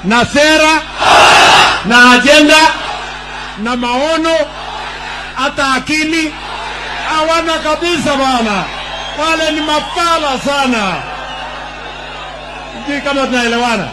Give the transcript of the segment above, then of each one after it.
na sera na ajenda na maono hata akili hawana kabisa bwana. Wale ni mafala sana. Sijui kama tunaelewana.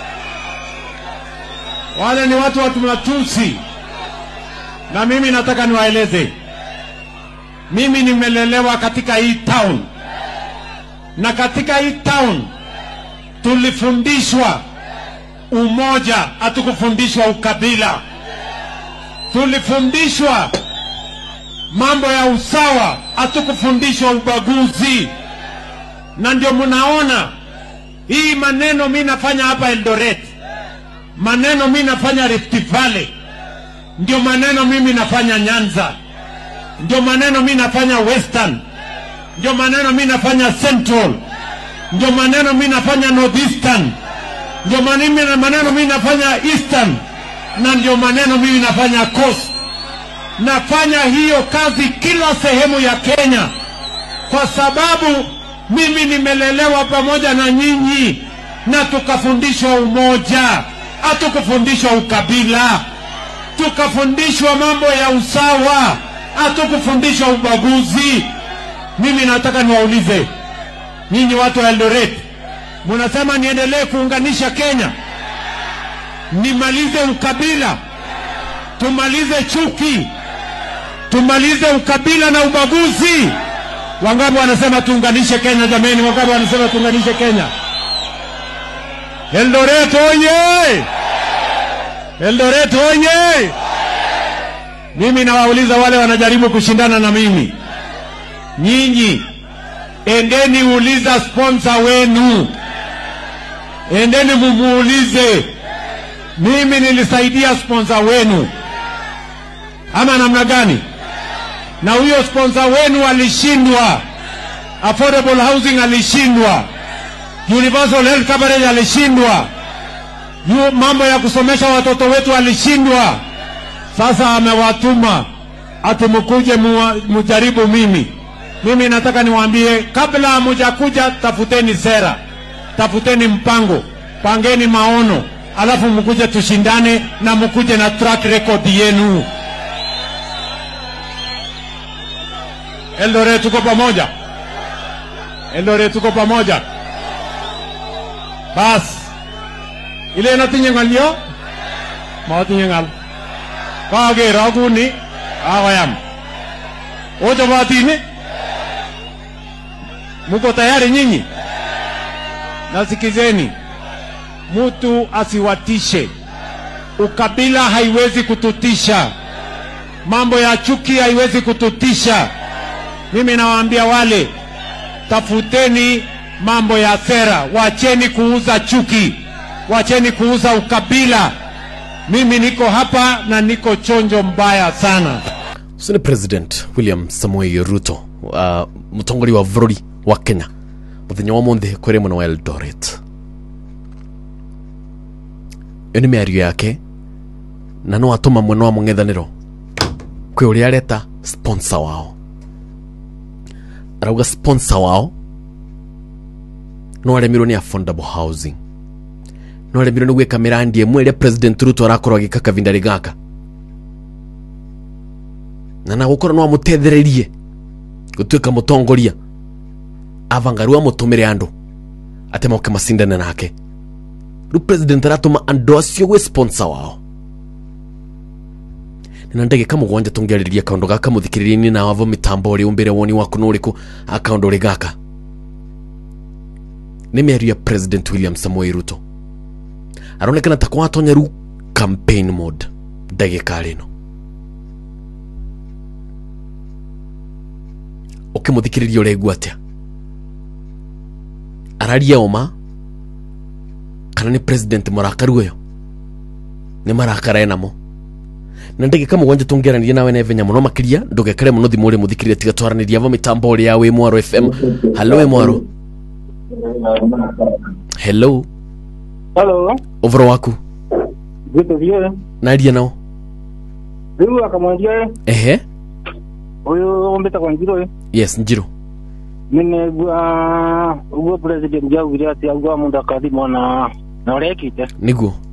Wale ni watu watu matusi, na mimi nataka niwaeleze, mimi nimelelewa katika hii town, na katika hii town tulifundishwa umoja, hatukufundishwa ukabila. Tulifundishwa mambo ya usawa, hatukufundishwa ubaguzi. Na ndio mnaona hii maneno mi nafanya hapa Eldoret, maneno mi nafanya Rift Valley, ndio maneno mimi nafanya Nyanza, ndio maneno mi nafanya Western, ndio maneno mi nafanya Central, ndio maneno mi nafanya Northeastern, ndio maneno maneno mi nafanya Eastern, na ndio maneno mimi nafanya Coast. Nafanya hiyo kazi kila sehemu ya Kenya kwa sababu mimi nimelelewa pamoja na nyinyi na tukafundishwa umoja, hatukufundishwa ukabila, tukafundishwa mambo ya usawa, hatukufundishwa ubaguzi. Mimi nataka niwaulize nyinyi watu wa Eldoret, munasema niendelee kuunganisha Kenya, nimalize ukabila, tumalize chuki, tumalize ukabila na ubaguzi. Wangapi wanasema tuunganishe Kenya? Jameni, wangapi wanasema tuunganishe Kenya? Eldoret oye! Eldoret oye! Mimi nawauliza wale wanajaribu kushindana na mimi, nyinyi endeni uliza sponsor wenu, endeni mumuulize, mimi nilisaidia sponsor wenu ama namna gani? na huyo sponsor wenu alishindwa, affordable housing alishindwa, universal health coverage alishindwa, yu mambo ya kusomesha watoto wetu alishindwa. Sasa amewatuma ati mkuje muwa- mujaribu mimi. Mimi nataka niwaambie, kabla hamujakuja, tafuteni sera, tafuteni mpango, pangeni maono, alafu mkuje tushindane na mkuje na track record yenu. Eldoret tuko pamoja, Eldoret tuko pamoja. Bas ile inatinye ng'alyo matinye ng'al kager akuni akoyam ochobotin muko tayari nyinyi? Nasikizeni, mtu asiwatishe. Ukabila haiwezi kututisha, mambo ya chuki haiwezi kututisha. Mimi nawaambia wale, tafuteni mambo ya sera, wacheni kuuza chuki, wacheni kuuza ukabila. Mimi niko hapa na niko chonjo mbaya sana. ucio nä president william samuel ruto uh, mutongoria wa bũrũri wa kenya mũthenya wa mũnthĩ kwĩrĩ mwena wa eldoret ĩyo nĩ mĩario yake na no atũma mwena wa mũng'ethanĩro kwĩ ũrĩa areta sponsor wao arauga sponsor wao no aremirwo nĩ affordable housing no aremirwo nĩ gwĩka mĩrandi ĩmwe ĩrĩa president ruto arakorwo agĩka kavindarĩ gaka na na gukorwo no amutethererie gutuika mutongoria avangaru amutumire andu ate moke macindane nake riu president aratuma andu acio gwi sponsor wao na ndagika mugwanja tungiarĩrĩria kaundu gaka muthikĩrĩria-inĩ na wavo mitambo uri umbire woni waku nĩ ũrĩkũ akaundu uri gaka nĩ mĩario ya president william samuel ruto aronekana ta kwatonya riu campaign mode ndagĩka rĩno ũkĩmũthikĩrĩria ũregua atĩa araria ũma kana nĩ president mũrakaru ũyũ nĩ marakara enamo na ndagĩka mũgwanja tũngĩaranĩria nawe na ivenya mũno makĩria ndũgekere mũno thimũ ũrĩa mũthikĩrĩria tiga twaranĩria vo mĩtambo ũrĩa ya wĩ mwaro fm halo wĩ mwaro hello Halo, ũvoro waku vitu vyoe. naria nao Riu akamwambia ehe huyu ombeta kwa njiro yes njiro mine gwa ugo president jaugire ati agwa mundu akathimwo na na urekite nĩguo